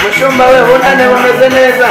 mushumba we bunane bumeze neza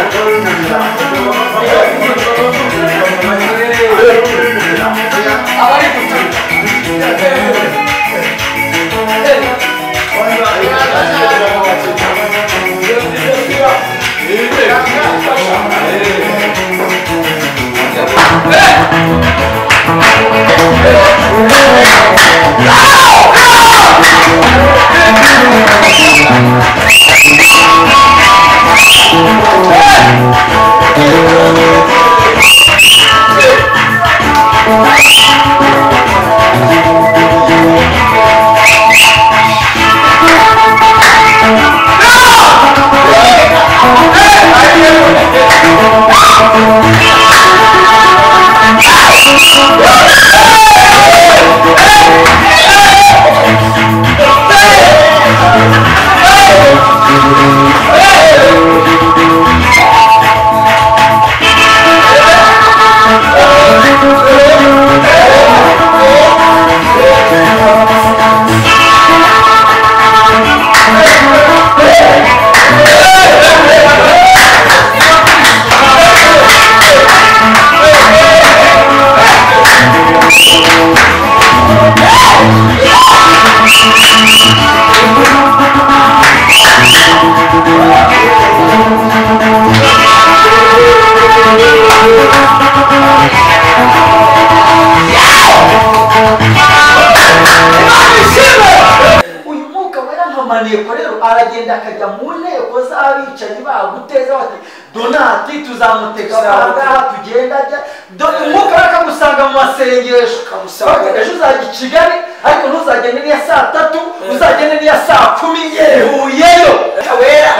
uyu mwuka warampamaniye rero aragenda akajya mu nteko z'abicanyi baguteza bati donati tuzamuteka ahangaha tugenda ajya dore umwuka we akamusanga mu masengesho Akamusanga. ejo uzajya i kigali ariko ntuzagende n'iya saa tatu uzagende n'iya saa kumi yehuyeyo wera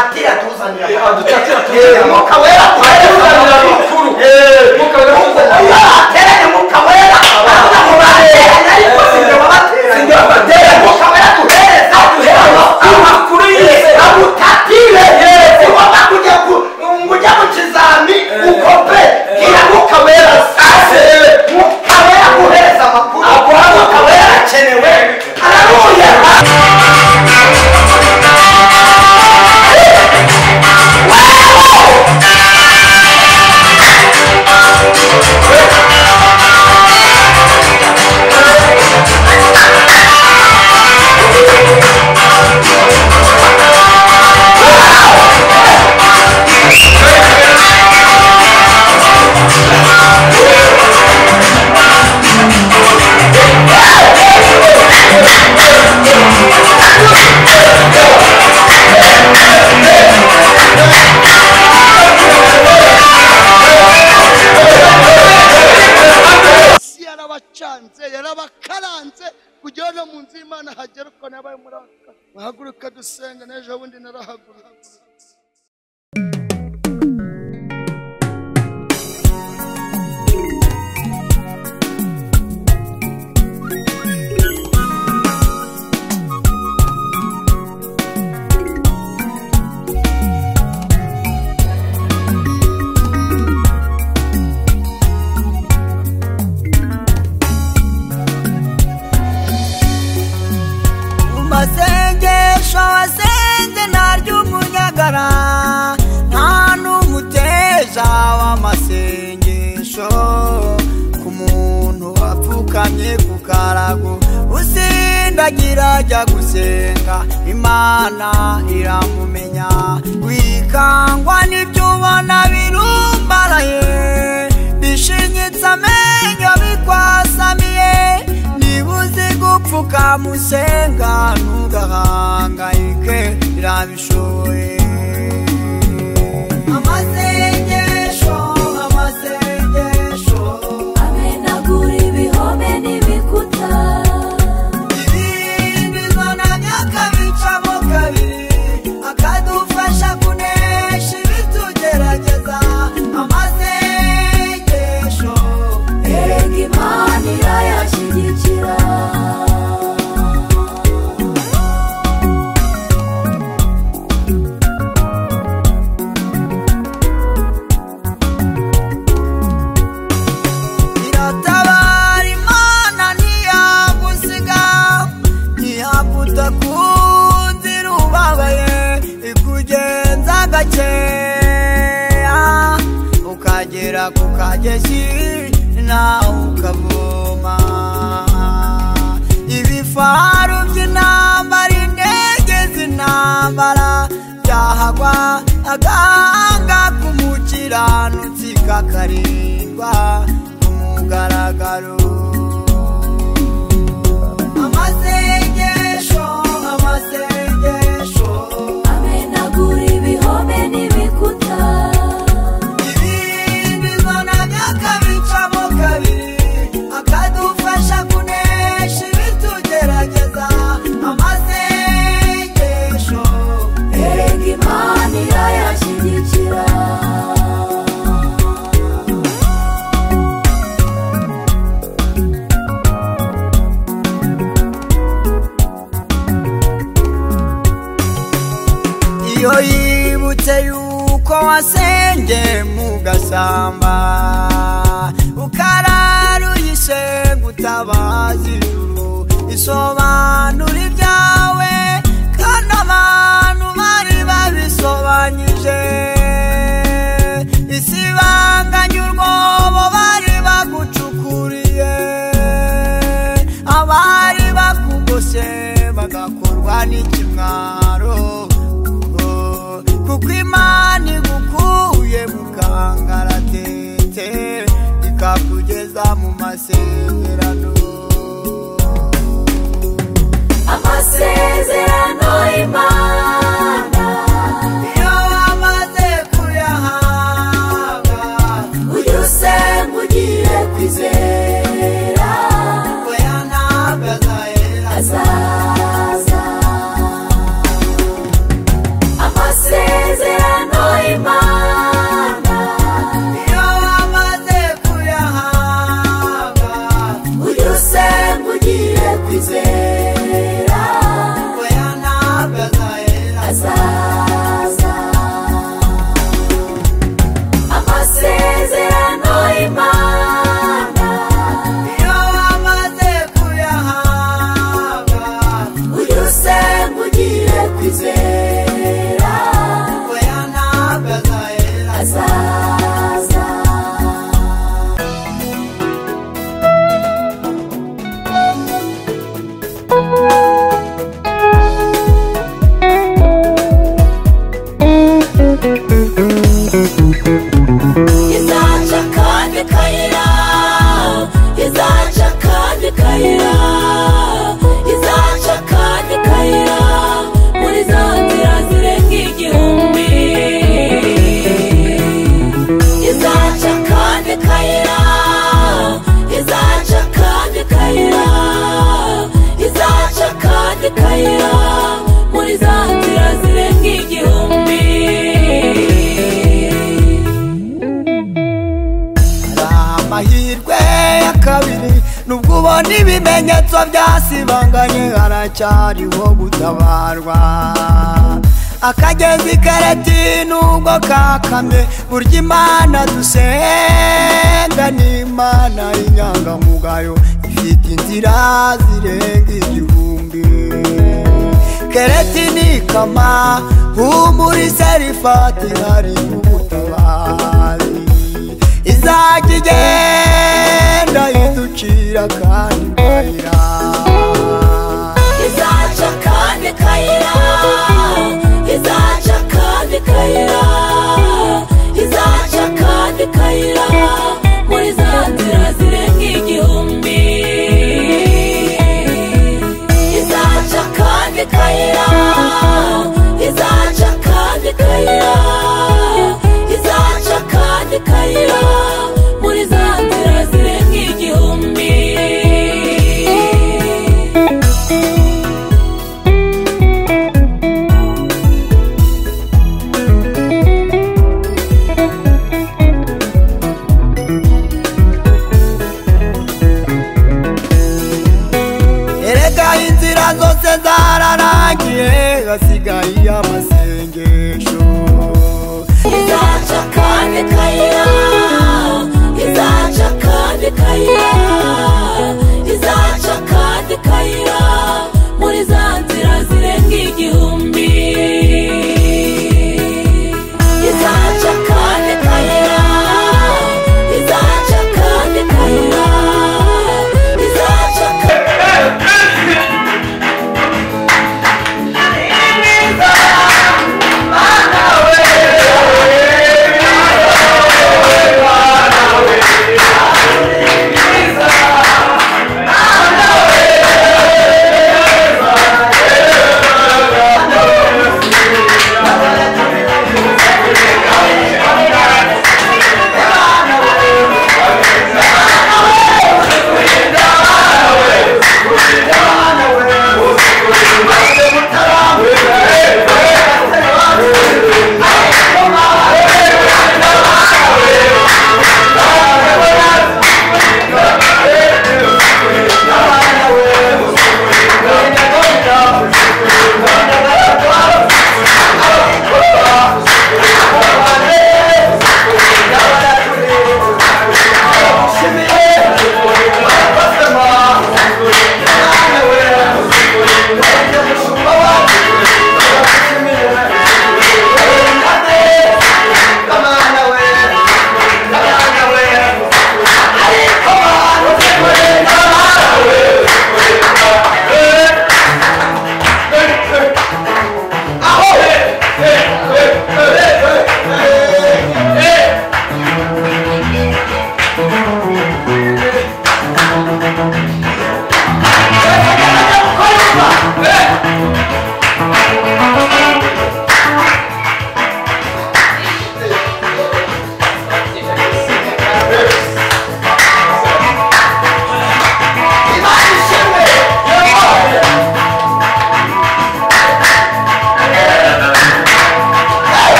atira tuzanira adutira Eh, umwuka wera atuzanira atuzanira amakuru umwuka we atuzanira abateranye umwuka wera abana mu bateranye ariko si jye wabateranye Si jye wabateranye. umwuka wera atuhereza Aduhereza amakuru. amakuru yise agutatire si ngombwa kujya ku- ngo ujye mu kizami ukope bwira umwuka wera sase umwuka wera aguhereza amakuru aguha umwuka wera arakenewe araruye isi yarabacanze yarabakaranze kugira no mu nzu y'imana hagera uko nabaye muri aka kanya. muhaguruka dusenga n'ejo bundi narahagurutse mu masengesho wasenze naryo umunyagara nta n'umuteja w'amasengesho ku muntu wapfukamye ku karago usindagira ajya gusenga imana iramumenya wikangwa n'ibyo ubona birumbaraye bishinyitse amenyo bikwasamiye niba uzi gupfuka musenga ntugahangayike irabishoye amasengesho amasengesho amenagura ibihome n'ibikuta ibibizana byakabicamo kabiri akadufasha kunesha ibitugerageza amasengesho erega imana irayashyigikira gakeya ukagera ku kagezi nawe ukavoma ibifaru by'intambara intege z'intambara byahagwa agahanga k'umukiranutsi kakarindwa ku mugaragaro amasengesho amasengesho amenagura ibihome n'ibikuta ibindi zonaga akabicamo kabiri akadufasha kunesha ibitugerageza amasengesho erega imana irayashyigikira iyo yibutse yuko wasengeye mu gasamba ukararuye gutabaza ijuru isobanura ibyawe kandi abantu bari babisobanyije isibanganya urwobo bari bagucukuriye abari bakugose bagakorwa n'ikimwaro Oh, kuko imana igukuye mu kangaratete ikakugeza mu masezerano amasezerano imana iyo wamaze kuyahabwa ujya usenga ugiye kwizera oya ntabwo azahera azaza amasezerano imana iyo wamaze kuyahabwa ujya usenga ugiye kwizera oya ntabwo azahera azaza amasezerano imana iyo wamaze kuyahabwa ujya usenga ugiye kwizera oya ntabwo azahera azaza izaca kandi kayira izaca kandi kayira izaca kandi kayira muri za nzira zirenga igihumbi izaca kandi kayira izaca kandi kayira izaca kandi kayira muri za nzira zirenga igihumbi amahirwe ya kabiri nubwo ubona ibimenyetso byasibanganye haracyariho gutabarwa akagezi kareti nubwo kakamye burya imana dusenga ni imana y'inyangamugayo ifite inzira zirenga igihumbi keretini kama humuri serifati hari ubutabazi izajya igenda iducira kandi kayira izaca kandi kayira izaca kandi kayira izaca kandi kayira muri za nzira zirenga igihumbi izaca kandi kayira izaca kandi kayira izaca kandi kayira muri za nzira zirenga igihumbi erega inzira zose zararangiye hasigaye amasengesho izaca kandi kayira izaca kandi kayira izaca kandi kayira muri za nzira zirenga igihumbi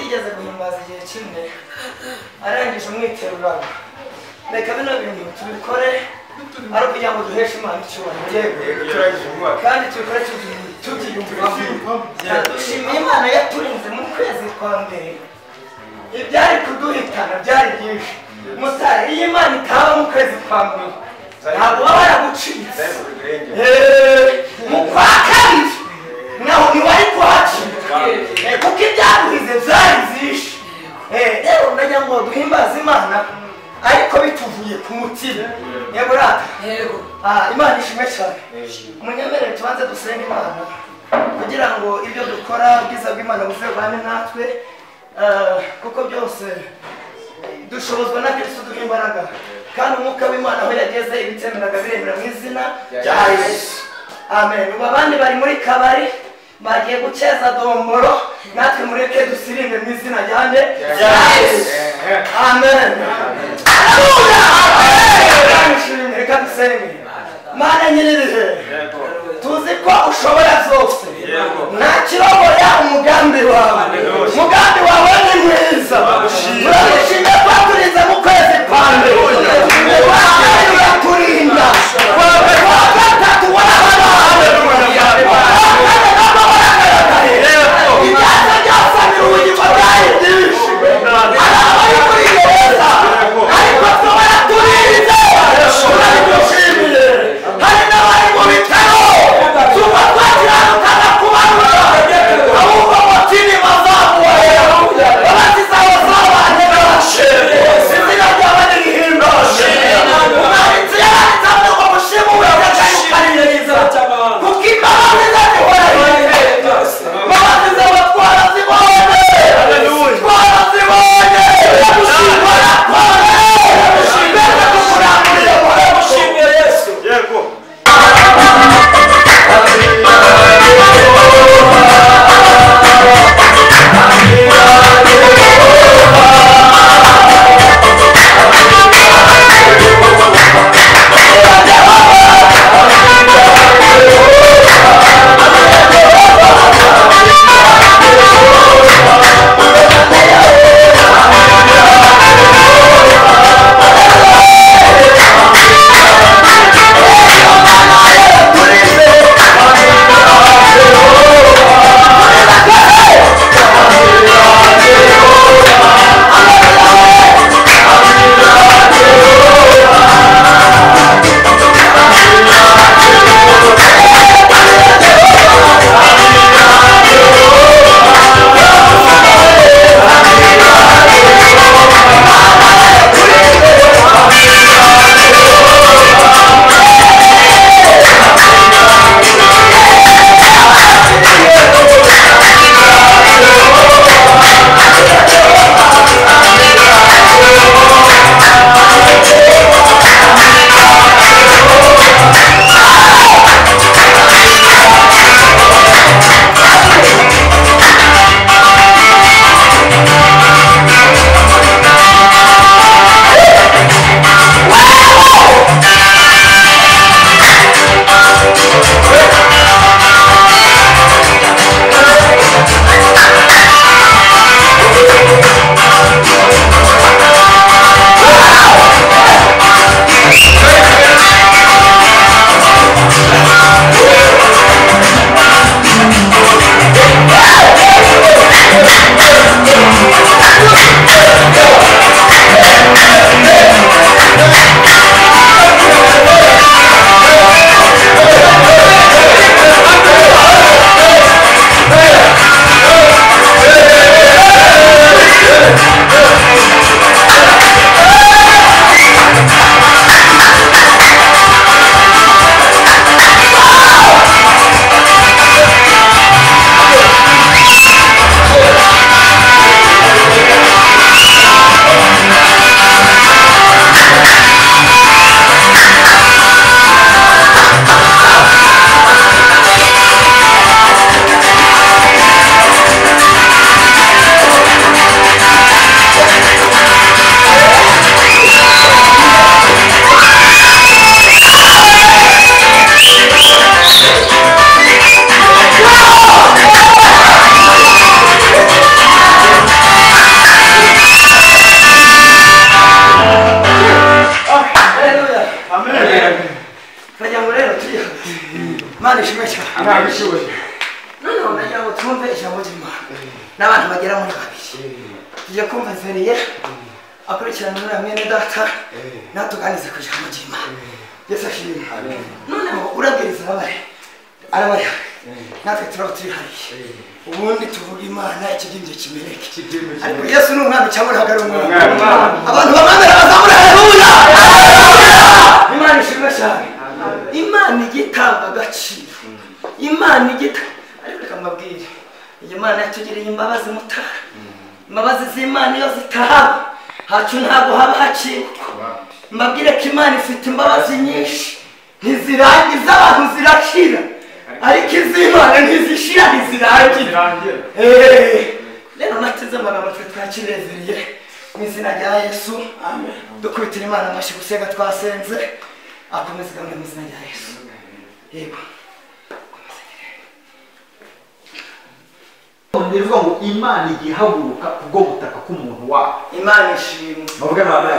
kimwe arangije umwiterurano reka bino bintu tubikore ari ukugira ngo duheshe imana icyubahiro kandi tubikore tubyi- tubyiyumvamo dushimiye imana yaturinze mu kwezi kwa mbere ibyari kuduhitana byari byinshi musare iyo imana itaba mu kwezi kwa mbere ntabwo baba yaragucitse Eh, mu kwa kabiri naho ntiwari kuhacika Eh, kuko ibyaduhize byari byinshi Eh, rero ndagira ngo duhimbaze imana ariko bituvuye ku mutima yego rata Ah, imana ishimwe cyane munyemere tubanze dusenge imana kugira ngo ibyo dukora ubwiza bw'imana buzebane natwe Eh, kuko byose dushobozwa na kristo duha imbaraga kandi umwuka w'imana aho yageze ibitemeraga biremera mu izina rya yesu amen ubu abandi bari muri kabari bagiye gukeza domoro natwe mureke dusirinde mu izina ryanjye rya yesu amen haleluya amen Nishimye, reka dusenge mana nyirije tuzi ko ushobora zose nta kiroboya umugambi wawe umugambi wawe ni mwiza turagushimira ko waturinze mu kwezi kwa mbere wawe uraturinda wawe wa gatatu warababaye wawe nabwo waragaragaye ibyaza byose ni ubuzima bwawe byinshi hari abari muri gereza ariko tubara turinze turagushimiye hari n'abari mu bitaro tuba twakiranukana ku barura ahubwo amatini bazamuye abakiza bazabanye benshi izina ryaba nirihimbaje umwanditsi yaranditse avuga ngo imana ishimwe cyane ntabishoboye noneho nagira ngo twumve ijambo ry'imana n'abantu bagera muri babiri tugiye kumva nzereye akurikirana muri mwene data natuganize ku ijambo ry'imana yesu ashimwe noneho urabwiriza ababare arabariha natwe turaba turi hariya ubundi tuvuga imana ikibyimbye kimeneke ariko yesu ni umwami cyangwa ntabwo ari umwami abantu bamwemera bazamura haleluya imana ishimwe cyane imana ijya itanga agaciro imana ijya ita- ariko reka mbabwire iyi mana yatugiriye imbabazi mutara imbabazi z'imana iyo zitahaba hacu ntabwo haba hacikwa mbabwire ko imana ifite imbabazi nyinshi ntizirangiza abantu zirashira ariko iz'imana ntizishira ntizirangira Eh, rero nateze amagambo twe twakirezereye mu izina rya yesu dukubitira imana amashyi gusenga twasenze akomeza igamije mu izina rya yesu yego ni ukuvuga ngo imana igiye ihaguruka kubwo gutaka k'umuntu wawe imana ishimwe muvuge mama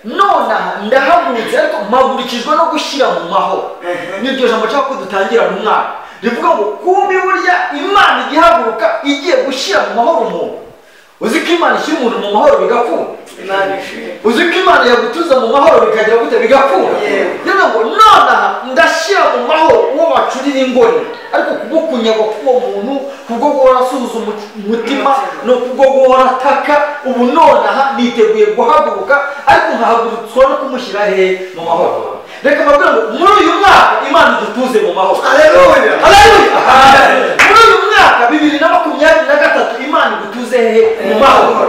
nonaha ndahagurutse ariko mpagurukijwe no gushyira mu mahoro n'iryo jambo nshaka ko dutangira mu mwaka rivuga ngo kubi burya imana ijya ihaguruka igiye gushyira mu mahoro umuntu uzi ko imana ishyira umuntu mu mahoro bigakunda imana ishimwe uzi ko imana yagutuza mu mahoro bikajya gute bigakura Yewe. rero ngo nonaha ndashyira mu mahoro uwo bacurira ingoni ariko kumukunyaga k'uwo muntu kubwo guhora asuhuza umu- umutima ni kubwo guhora ataka ubu nonaha niteguye guhaguruka ariko nkahagurutswa no kumushyira hehe mu mahoro reka mbabwira ngo muri uyu mwaka imana idutuze mu mahoro haleluya Haleluya! muri uyu mwaka bibiri na makumyabiri na gatatu imana igutuze hehe mu mahoro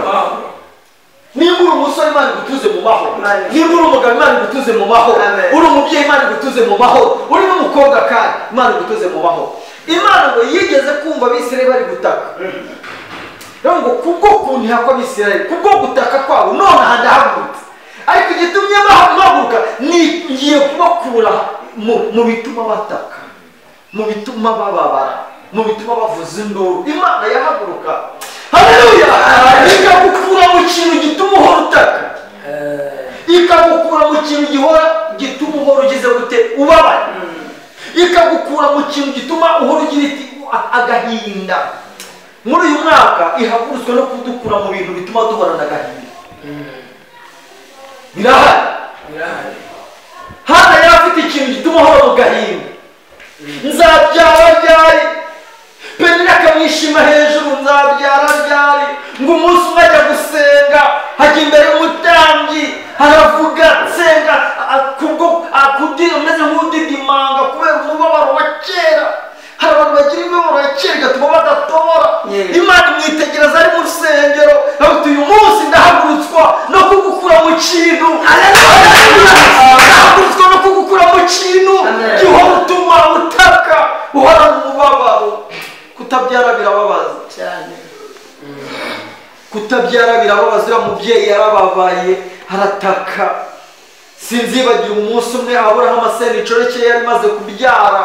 niba uri umusore imana igutuze mu mahoro Amen. niba uri umugabo imana igutuze mu mahoro Amen. uri umubyeyi imana igutuze mu mahoro uri n'umukobwa kandi imana igutuze mu mahoro imana ngo yigeze kumva abisirayeli bari gutaka rero ngo kubwo kuntiha kw'abisirayeli kubwo gutaka kwabo nonaha ndahagurutse ariko igitumye baha- mpaguruka ni ngiye kubakura mu- mu bituma bataka mu bituma bababara mu bituma bavuza induru imana yahaguruka haleluya ikagukura mu kintu gituma uhora utaka ikagukura mu kintu gihora gituma uhora ugize gute ubabara ikagukura mu kintu gituma uhora ugira iti "A- agahinda muri uyu mwaka ihagurutswe no kudukura mu bintu bituma duhorana agahinda birahari hano yari afite ikintu gituma ahora mu gahinda nzabyara ryari penina akamwishima hejuru nzabyara ryari ngo umunsi umwe ajya gusenga hajya imbere y'umutambyi haravuga nsenga a- a- kubwo a- kudi- umeze nk'udidimanga kubera umubabaro wa kera hari abantu bagira imibabaro ya kera igatuma badatora Yeah. imana imwitegereza ari mu rusengero aruta uyu munsi ndahagurutswa no kugukura mu kintu ndahagurutswa no kugukura mu kintu Amen. gihora utuma utaka uhorana umubabaro kutabyara birababaza cyane kutabyara birababaza uriya mubyeyi yarababaye arataka sinzibagira umunsi umwe aburahamu asenda inshoreke yari imaze kubyara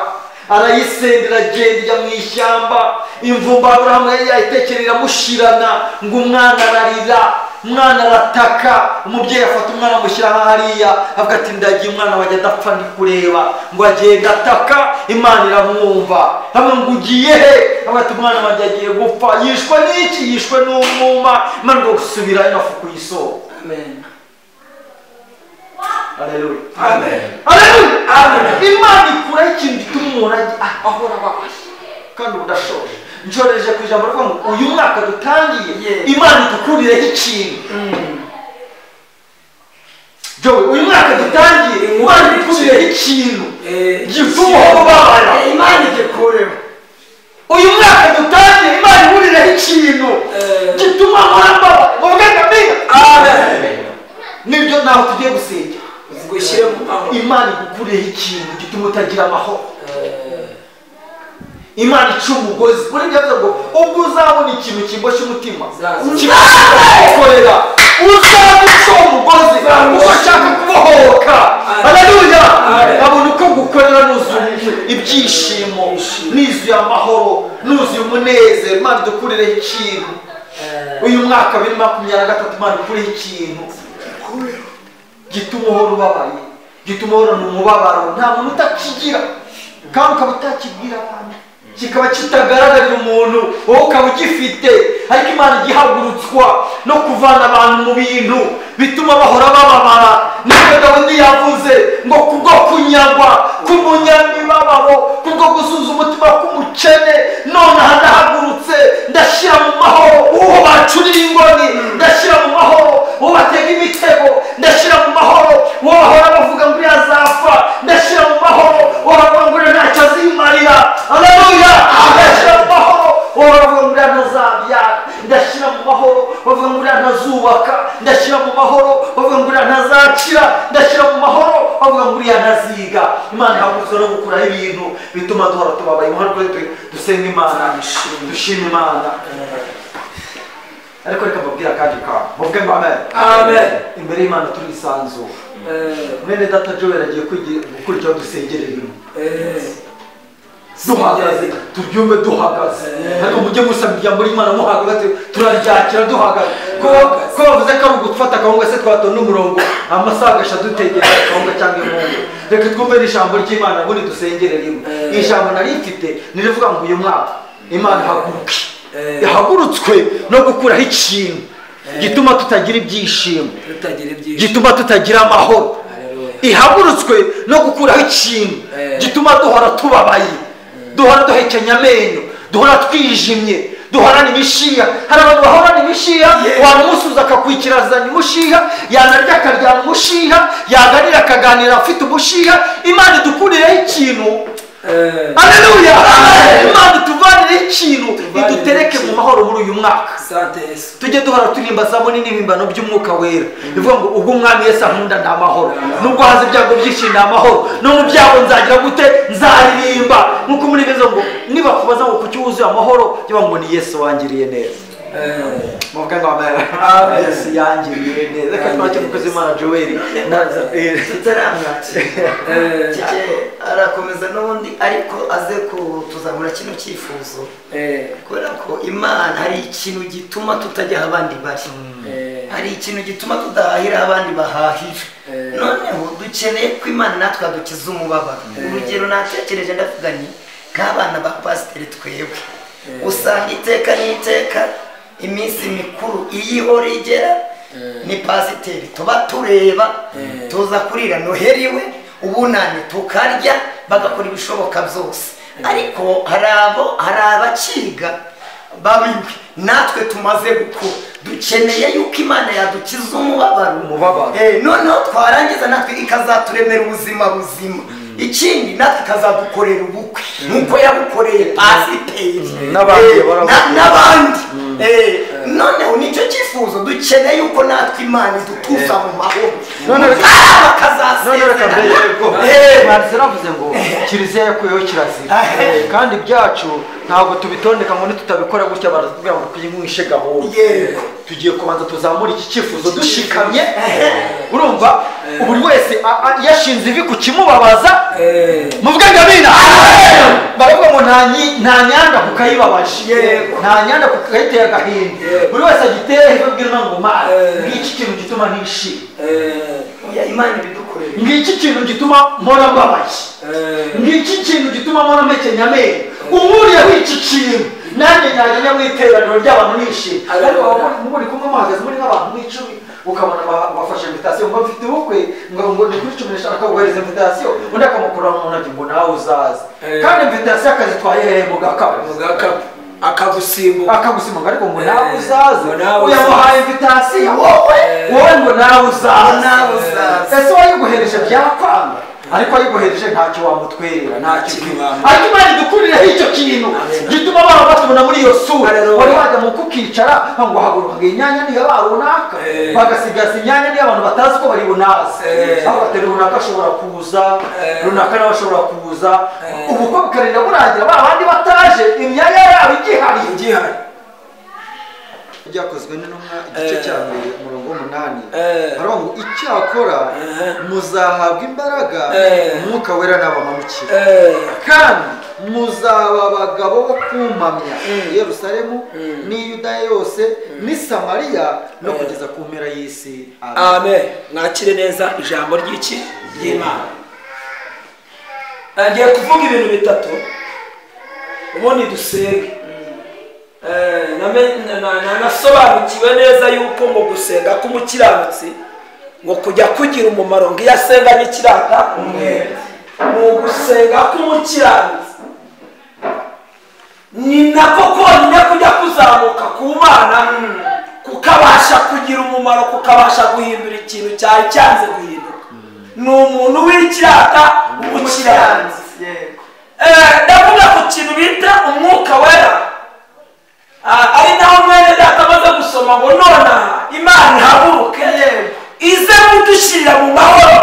arayisendera agenda ijya mu ishyamba imvumba aburahamu yari yayitekera iramushirana ngo umwana ararira umwana arataka umubyeyi afata umwana amushyira hariya avuga ati ndagiye umwana wajya adapfa ndi kureba ngo agenda ataka imana iramwumva hamwe ngo ugiye he avuga ati umwana wanjye agiye gupfa yishwe n'iki yishwe n'umwuma imana ngo gusubirayo nafukuye isoko amen Haleluya. Haleluya. Imana ikuraho ikintu gituma umuntu ajya ah, ahora ababaye kandi udashoje nshoreje ku ijambo rivuga ngo uyu mwaka dutangiye Yeah. imana idukurireho ikintu Joey, uyu mwaka dutangiye imana idukurireho ikintu gituma uhora ubabara Eh, imana igikureho uyu mwaka dutangiye imana ihuriraho ikintu gituma ahora ababara mu bwenge nibyo nawe tugiye gusenga gushyire mu mahoro imana igukuriyeho ikintu gituma utagira amahoro imana ica umugozi uri byavuze ngo ubwo uzabona ikintu kiboshye umutima kibakorera uzabona uca umugozi uwo ushaka kubohoka haleluya abona uko gukorera nuzuye ibyishimo nuzuye amahoro nuzuye umunezero imana idukurireho ikintu uyu mwaka bibiri makumyabiri na gatatu imana idukurireho ikintu gituma uhora ubabaye gituma uhorana umubabaro nta muntu utakigira kandi ukaba utakibwira abantu kikaba kitagaragarira umuntu wowe ukaba ugifite ariko imana igihagurutswa no kuvana abantu mu bintu bituma bahora bababara nibyo dawidi yavuze ngo kubwo kunyagwa k'umunyamibabaro kubwo gusuza umutima k'umukene none aha ndahagurutse ndashyira mu mahoro uwo bacurira ingoni ndashyira mu mahoro uwo batega imitego ndashyira mu mahoro uwo bahora bavuga ngo uriya azapfa ndashyira mu mahoro uwo bavuga ngo uriya ntacyo azimarira aleluya ndashyira mu mahoro uwo bavuga ngo uriya ntazabyara ndashyira mu mahoro bavuga ngo uriya ntazubaka ndashyira mu mahoro bavuga ngo uriya ntazacira ndashyira mu mahoro bavuga ngo uriya ntaziga imana ihagurutse no gukuraho ibintu bituma duhora tubabaye umuhanda rwose dusenga imana dushima imana ariko reka mbabwire akandi kantu muvuge ngo amen Amen. imbere y'imana turisanzuye mwene data joel agiye kwigi- gukora icyo dusengera ibintu duhagaze tubyumve duhagaze ariko mujye musaba ijambo ry'imana muhagaze turaryakira duhagaze ko ko bavuze ko ari ugufata akawunga se twatonda umurongo amasaha agashya dutegera akawunga cyangwa imungu reka twumve n'ijambo ry'imana ubundi dusengere rimwe iri jambo nari mfite nirivuga ngo uyu mwaka imana ihaguruke ihagurutswe no gukuraho ikintu gituma tutagira ibyishimo tutagira ibyishimo gituma tutagira amahoro ihagurutswe no gukuraho ikintu Eh. gituma duhora tubabaye duhora duhekenya amenyo duhora twijimye duhorana imishiya hari abantu bahorana imishiya wamusuza akakwikirazanya umushiha yanarya akaryana umushiha yaganira akaganira afite umushiha imana idukurireho ikintu aleluya imana ituvanireho ikintu Ituvanireho idutereke mu ikintu. mahoro muri uyu mwaka sante yesu tujye duhora turirimba zaboni n'ibimbano by'umwuka wera bivuga ngo ubwo umwami yesu ankunda nta mahoro nubwo haza ibyago byinshi nta mahoro no mu byago nzagira gute nzaririmba nk'uko muri bizo ngo nibakubaza ngo kuki wuzuye amahoro jya ngo ni yesu wangiriye neza muvuga ngo amen yesu yangiriye neza reka twake mukozi imana joel tutaramwakira Kike arakomeza n'ubundi ariko aze kutuzamura kino cyifuzo kubera ko imana hari ikintu gituma tutajya aho abandi bari hari ikintu gituma tudahahira aho abandi bahahira noneho dukeneye ko imana natwe yadukiza umubabaro urugero natekereje ndavuga ni nk'abana ba pasiteri twebwe usanga iteka n'iteka iminsi mikuru iyo ihora igera ni pasiteri tuba tureba tuza kurira noheri we ubunani tukarya bagakora ibishoboka byose ariko hari abo hari abakiga babiwe natwe tumaze gukura dukeneye yuko imana yadukiza umubabaro Umubabaro. Eh, noneho twarangiza natwe ikazaturemera ubuzima buzima ikindi natwe ikazadukorera ubukwe nk'uko yabukoreye pasiteri N'abandi Eh, bahora na- n'abandi Eh, noneho nicyo cyifuzo dukeneye yuko natwe imana idutuza mu mahoro None reka- Muzaba none reka mbere yuko bakazasezerana Eh, mwanditse navuze ngo kiliziya yakuyeho kirazira Eh, kandi ibyacu ntabwo tubitondeka ngo nitutabikora gutya baratubwira ngo twinyweshe gahunda Yego. tugiye kubanza tuzamura iki cyifuzo dushikamye urumva buri wese a- a- yashinze ivi ku kimubabaza muvuge ngo abina baravuga ngo nta nyi- nta nyanda kukayibabaje nta nyanda kukayitera agahinda buri wese agiteyeho ivi abwira Imana ngo mana ngiki kintu gituma nishima oya, imana ibidukorera ngiki kintu gituma mpora mbabaye ngiki kintu gituma mpora mpekenya amenyo unkuriyeho iki kintu nanjye najya mu iteraniro ry'abantu nishimye ariko baba muri- muri kumwe muhagaze muri nk'abantu nk'icumi ukabona ba- bafashe invitasiyo ngo mfite ubukwe ngo ngo ni kuri cumi n'eshanu akaguhereza invitasiyo undi akamukura mu ntoki ngo nawe uzaze kandi invitasiyo akazitwaye hehe mu gakapu akagusimbuka akagusimuga ariko ngo nawe uzaze ngo nawe uzaze. uyamuhaye invitasiyo wowe wowe ngo nawe uzaze nawe uzaze. ese wayiguhereje byakwanga ariko ayiguhereje ntacyo wamutwerera ntacyo Ntacyo ukwiye wamutwerera. ariko imana idukurireho icyo kintu gituma abantu batubona muri iyo sura Haleluya. wari wajya mu kukicara ngo haguruka ngo inyanya niyo ba runaka bagasigaza imyanya niyo abantu batazi ko bari bunaze aho batari runaka ashobora kuza runaka nawe ashobora kuza ubukwe bukarinda burangira ba bandi bataje imyanya yabo igihari igihari ryakozwe n'intumwa igice cya mbere umurongo w'umunani Eh. haravuga ngo icyakora muzahabwa imbaraga Eh. umwuka wera nabamanukira Eh, kandi muzaba abagabo bo kumpamya yerusalemu n'i yudaya yose n'i samariya no kugeza ku mpera y'isi Amen. amen mwakire neza ijambo ry'iki ry'imana ngiye kuvuga ibintu bitatu ubundi dusenge Eh, name- na- na- na- nasobanukiwe neza yuko ngo gusenga k'umukiranutsi ngo kujya kugira umumaro ngo iyo asenganye ikirata umwere ni ugusenga k'umukiranutsi ni nako konyine kujya kuzamuka ku mana kukabasha kugira umumaro kukabasha guhindura ikintu cyari cyanze guhinduka ni umuntu w'ikirata umukiranutsi Eh, ndavuga ku kintu bita umwuka wera Ah, ari naho mwene data amaze gusoma ngo nonaha imana ihaguruke ize kudushyirira mu mahoro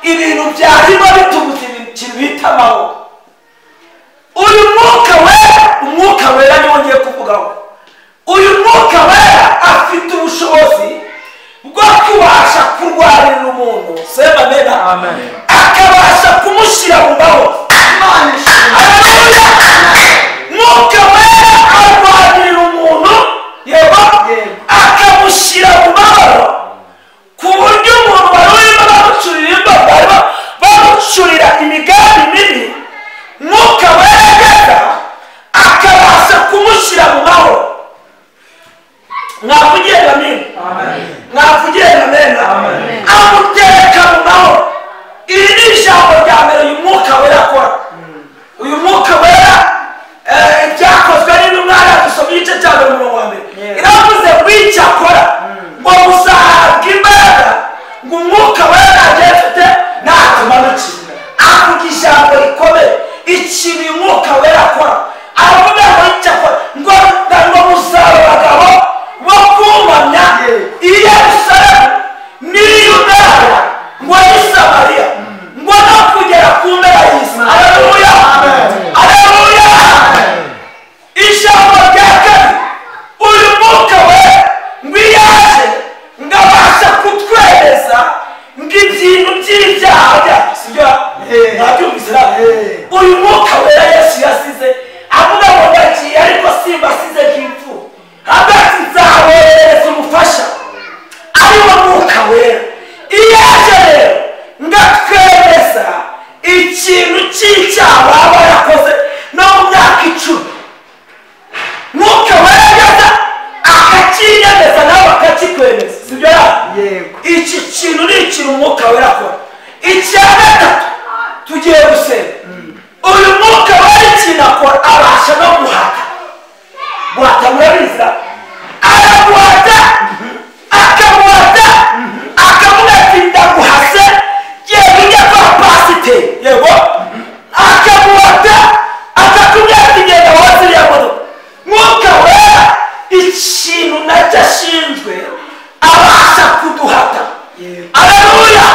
ibintu byarimo bitubuza ikintu bita amahoro uyu mwuka wera umwuka wera niwo ngiye kuvugaho uyu mwuka wera afite ubushobozi bwo kubasha kurwanirira umuntu sema mena akabasha kumushyira mu mahoro mwuka wera arwanirira umuntu yego akamushyira mu mahoro ku buryo umuntu wari urimo bamucurira imbavu barimo bamucurira imigambi mibi mwuka wera agenda akabasha kumushyira mu mahoro mwavugiye amen mwavugiye amen amutereka mu mahoro iri ni ijambo rya mbere uyu mwuka wera akora uyu mwuka wera eh, ibyakozwe n'intumwa dusoma igice cya mbere umurongo wa mbere iravuze ngo icyakora ngo muzahabwa imbaraga ngo umwuka wera agifite natumanukira avuga ijambo rikomeye ikintu uyu mwuka wera akora aravuga ngo icyakora ngo ngo muzaba abagabo bo kumamya i yerusalemu n'i yudaya ngo n'i samariya ngo no kugera ku mpera y'isi aleluya aleluya ijambo rya kabiri uyu mwuka we ngo iyo aje ngo abasha kutwemeza ngo ibintu by'ibyaha byacu sibyo mwabyumvise nawe uyu mwuka wera yesu yasize avuga ngo ndagiye ariko simbasize nk'impfu hagati nzaboherereza umufasha ariwo mwuka wera iyo aje rero ngo atwemeza ikintu cy'icyaha waba yarakoze no mu myaka icumi mwuka wera akakinyemeza nawe akakikwemeza sibyo yego iki kintu ni ikintu umwuka wera akora icya gatatu tugiye gusenga uyu mwuka wera ikintu akora abasha no guhata guhata murabizi araguhata akamuhata akavuga ati ndaguhase yewe ujya kwa pasiteri yego akamuhata akakubwira ati genda woze iriya modoka mwuka wera ikintu nacyo ashinzwe abasha kuduhata aleluya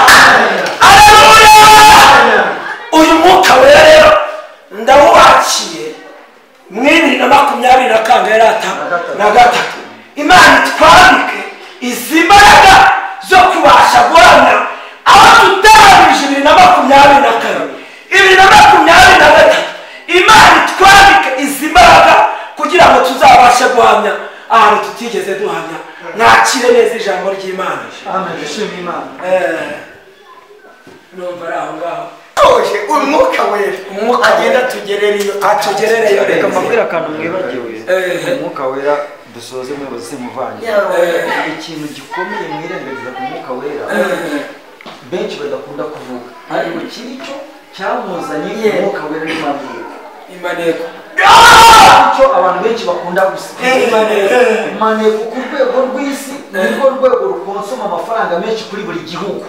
aleluya uyu mwuka wera rero ndawubakiye mw'ibiri na makumyabiri na kangahe na gatanu na gatatu imana itwambike izi mbaraga zo kubasha guhamya aho tutarangije ibiri na makumyabiri na kane ibiri na makumyabiri na gatatu imana itwambike izi mbaraga kugira ngo tuzabashe guhamya ahantu tutigeze duhamya mwakire neza ijambo ry'imana Eh, numva ari aho ngaho tuje umwuka wera Umwuka agenda wera. atugerera iyo atugerereyo reka neza mbabwire akantu mwibagiwe Eh. umwuka wera dusoze muyobozi simuvanye Eh. ikintu gikomeye mwirengagiza ku mwuka wera Eh. benshi badakunda kuvuga ariko kiri cyo cyamuzanye umwuka wera n'imaneko imaneko cyo abantu benshi bakunda gusiga imaneko imaneko ku rwego rw'isi nirwo rwego rukonsoma amafaranga menshi kuri buri gihugu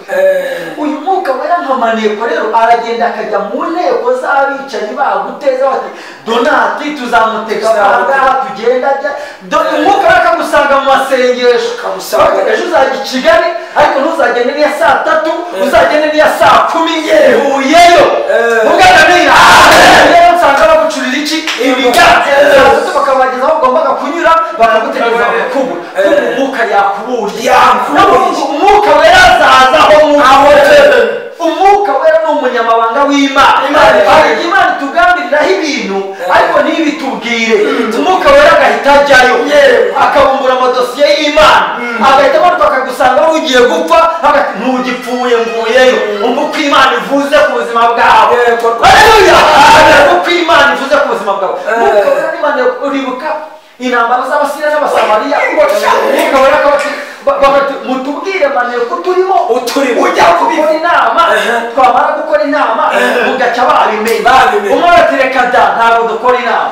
uyu mwuka wera nka maneko rero aragenda akajya mu nteko z'abicanyi baguteza bati donati tuzamutega ahangaha tugenda ajya dore umwuka wera akagusanga mu masengesho Akamusanga. Bakavuga, ejo uzajya i kigali ariko ntuzagende n'iya saa tatu uzagende n'iya saa kumi yehuyeyo mugana n'iya rero nsanga bagucurira iki ibiganza bakabagezaho ugombaga kunyura bakagutegereza bakakubu kuko umwuka yakuburiye Yakuburiye. umwuka wera azaza aho umwuka wera ni umunyamabanga w'imana Imana. hari imana itugambiriraho ibintu ariko ntibitubwire bwire umwuka wera agahita ajyayo akabumbura amadosiye y'imana agahita amanuka akagusanga ugiye gupfa agati ntugipfuye mvuyeyo umva uko imana ivuze ku buzima bwawe Haleluya! Umva uko imana ivuze ku buzima bwawe Umwuka Wera n'Imana uribuka intambara z'abasiriya n'abasamariya umwuka wera akabati- ba- bakati, mutubwire maneko turimo Uturimo. ujya gukora inama twamara gukora inama mugaca babimenya Babimenya. umwe ati reka da ntabwo dukora inama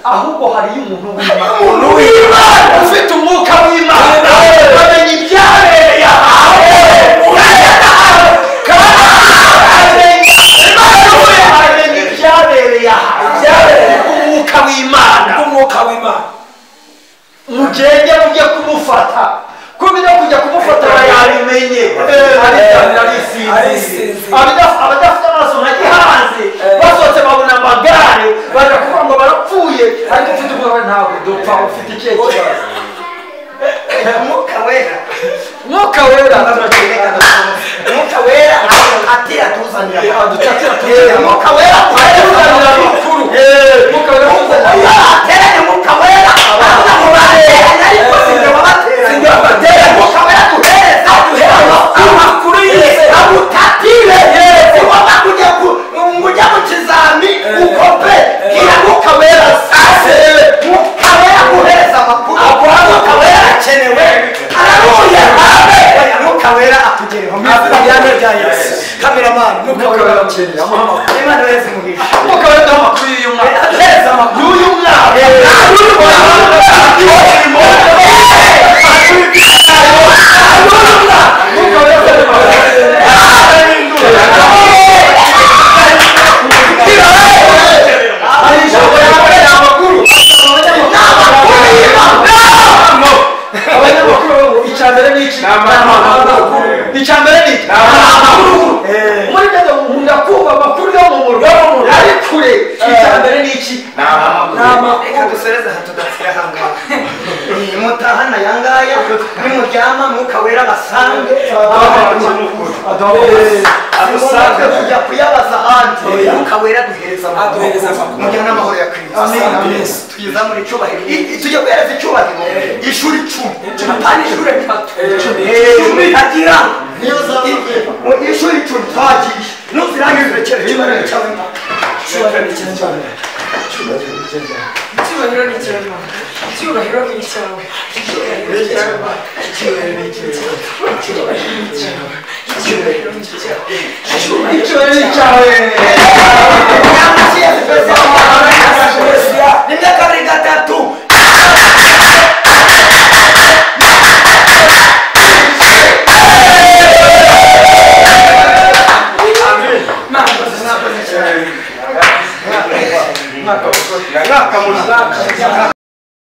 ahubwo hariyo umuntu w'imana Umuntu w'Imana. ufite umwuka w'imana Amen. bamenya ibyabereye ahantu uragenda ahantu kandi amenya amenya ibyabereye ahantu Ibyabereye. umwuka w'imana umwuka w'imana mugende mujye kumufata kubera kujya kumufata bayabimenye Eh, arisinzi arisinzira. abadafite amaso nka gihanze Eh. basohotse babona amagare baja kuvuga ngo barapfuye ariko ufite ubwoba ntabwo dupfa ufite ikihe kibazo umwuka wera mwuka wera turakeneka umwuka wera atira tuzanira dutatu umwuka wera tuzanira amakuru mwuka wera tuzanira ateranye umwuka wera avuga ngo bateranye ariko sinjye wabateranye Sinjye wabateranye. umwuka wera duhereza amakuru amakuru y'isi. agutatire si wowe kujya ku- ngo ujya mu kizami ukope bwira umwuka wera sase umwuka wera guhereza amakuru umwuka wera akenewe araruye abe umwuka wera atugereho mu izina rya yesu kameramani umwuka wera akenewe imana wese mugisha mwuka wera duha amakuru y'uyu mwaka atereza amakuru y'uyu mwaka mwuka wera duha amakuru hari ijambo yakorera amakuru abanyamakuru bavuga icya mbere ni iki ni amakuru icya mbere ni iki ni amakuru muri byo nkunda kumva amakuru yo mu murwa ari kure icya mbere ni iki ni amakuru reka dusoreze aha tudatira ahangaha mutahana yangaya nimuryama mwuka wera basange adusange kujya kuyabaza ahandi mwuka wera duhereza amakuru mujyana amahoro ya kirisito tugeza muri cyubahiro tujya guhereza icyubahiro ishuri icumi atari ishuri eshatu icumi agira ishuri icumi twagiye nuzirangize cyerekezo cyawe icyubahiro ni icyawe icyubahiro ni icyawe icyubahiro ni icyawe icyubahiro ni icyawe icyubahiro ni icyawe icyubahiro ni icyawe icyo ni icyawe nimba kabiri gatatu